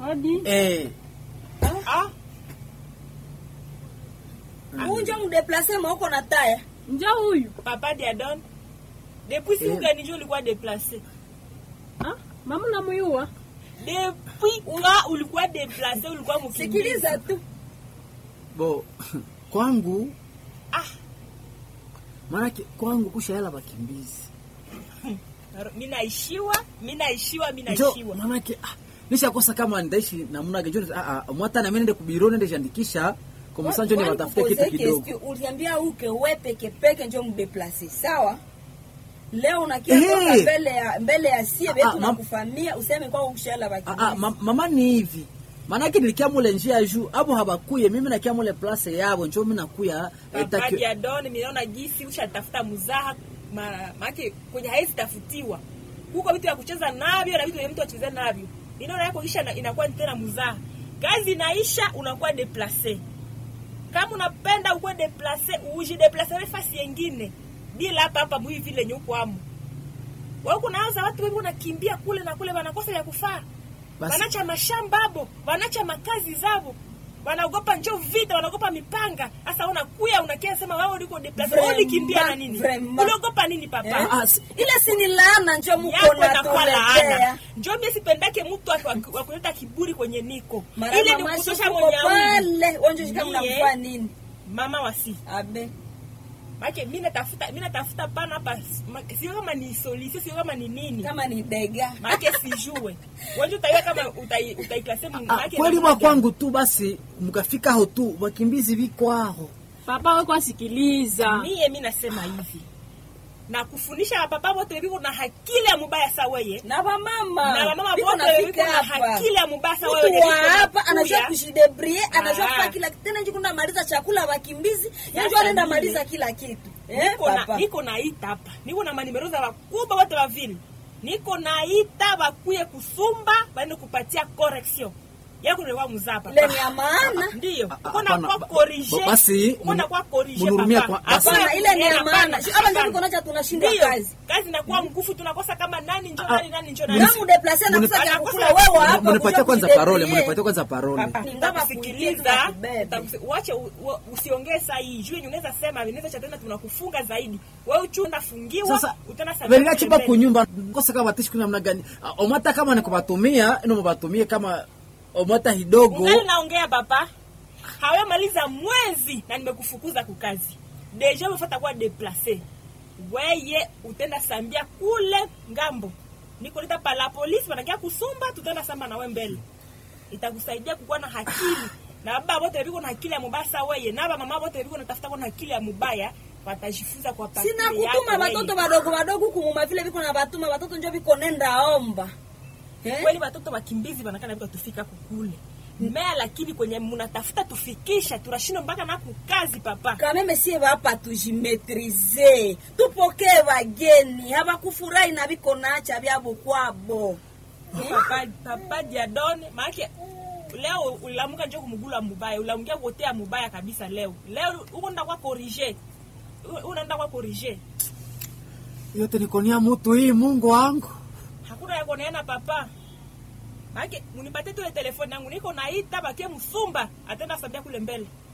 Hodi. Eh, Ah, unje mdeplase maoko na taya Njoo huyu. papa Diadon. Depuis siku Eh. gani ndio ulikuwa déplacé? Ah, mama namuyua. Depuis quand ulikuwa déplacé ulikuwa mkimbizi? sikiliza tu bo kwangu Ah, maanake kwangu kushaela bakimbizi mimi naishiwa, mimi naishiwa, mimi njo naishiwa. maanake ah, nishakosa kama ndaishi namna gani njo ah, ah, mwata na mimi nende kubiro nende jiandikisha kwa msanjo ni Kwani watafute kupoze kitu kidogo question, uliambia uke we peke peke njo mdeplase sawa leo unakia Ehe. toka mbele ya mbele ya sie Ah, betu ah, na mam- kufamia useme kwa ukishala Ah, ah, bakimbizi ma- mama ni hivi maanake nilikia mule njia ya juu abo habakuye mimi nakia mule place yabo njo mi nakuya eh, Papa taki- Diadon, mimi naona jinsi ushatafuta mzaha ma- maake kwenye haizi tafutiwa. Huko vitu vya kucheza navyo na vitu vya mtu acheze navyo. Inaona yako kisha na- inakuwa ni tena mzaha. Kazi inaisha unakuwa déplacé. Kama unapenda ukuwe déplacé, uji déplacé nafasi nyingine. Bila hapa hapa mwi vile nyuko amu. Wao kunaanza watu wengi wanakimbia kule na kule wanakosa ya kufaa. Basi- Wanacha mashamba abo, wanacha makazi zabo. Wanaogopa njo vita, wanaogopa mipanga. Sasa unakuya unakia sema wewe uliko déplacé, wewe ulikimbia na nini? Vraiment. Uliogopa nini papa? Eh? Ah, si- ile sini laana njo muko yako na nakuwa laana. tuletea Njo mimi sipendake mtu wa- wa- wa kuleta kiburi kwenye niko. mara Ile ni mama kutosha shuko mwenye aumu. pale wonjo shika Ndiye. mnamfua nini Mama wasi. abe Maana mimi natafuta mimi natafuta pana hapa ma- sio kama ni solution, sio kama ni nini. kama ni dega Maana sijue. Wewe utaiwa kama utai utaiklase ah, maana kweli mwa kwangu tu basi mkafika ho tu bakimbizi bikwaho Papa wewe kwa sikiliza. Mie mimi nasema hivi. Na kufundisha papa wote viko na hakili ya mubaya sa weye. na wamama Na wamama Biko wote nafika viko na hapa. hakili ya mubaya sa mtu wewe. wa hapa anajua kujidebrie anajua Ah. kufanya kila tena njuku maliza chakula wakimbizi Sasa njo anaenda mimi- maliza kila kitu eh, niko na papa niko naita hapa niko na manimero za wakubwa wote wa vile niko naita bakuye kusumba baende kupatia correction yako ndio wa mzapa lenye ya maana ndio Ah, uko na hapana, kwa ba- corriger ba- basi, uko na munu- kwa corriger munurumia papa kwa- basi- hapana ile ni ya Hapana, maana Si- hapa ndio hapana. tukonacha tunashindwa Ndio, kazi kazi inakuwa mkufu tunakosa kama nani njo Ah, nani nani njo nani na mudeplase na Muni- kusanya Anakosa- kukula wewe hapa munipatie kujua kwanza kujidebrie. parole munipatie kwanza parole Papa, Ningaba nitakusikiliza kuitia kubebe. nitakusi- uache u- u- usiongee saa hii juu yenye unaweza sema vinaweza cha tena tunakufunga zaidi wewe uchu unafungiwa sasa utaenda sabini verila chiba pembeni. kunyumba ngosa kama batishi kuna namna gani Ah, omata kama ni kubatumia ino mubatumie kama omata hidogo ungali naongea papa hawamaliza mwezi na nimekufukuza kukazi deja umefata kuwa deplace weye utenda sambia kule ngambo nikoleta pala polisi wanakia kusumba tutaenda samba nawe mbele itakusaidia kukuwa na hakili na baba wote viko na akili ya mubaya sa weye na mama wote viko natafuta kuwa na akili ya mubaya watajifunza kwa sina pakili yako kutuma weye. batoto badogo badogo kumuma vile viko na batuma batoto njo viko nenda omba Eh? kweli watoto wakimbizi wanakana vika tufika kukule mea lakini kwenye munatafuta tufikisha tunashinda mpaka na kukazi papa kameme sie bapa tujimetrize tupokee bageni habakufurahi na biko nacha byabo kwabo papa papa diadone maake leo ulamuka njo kumugula mubaya ulamukia kuotea mubaya kabisa leo leo uko nda kwa corrige unaenda kwa corrige yote nikonia mutu hii mungu wangu hakuna yako neena papa maake munipatie tule telefoni yangu niko naita bakie msumba atenda sambia kule mbele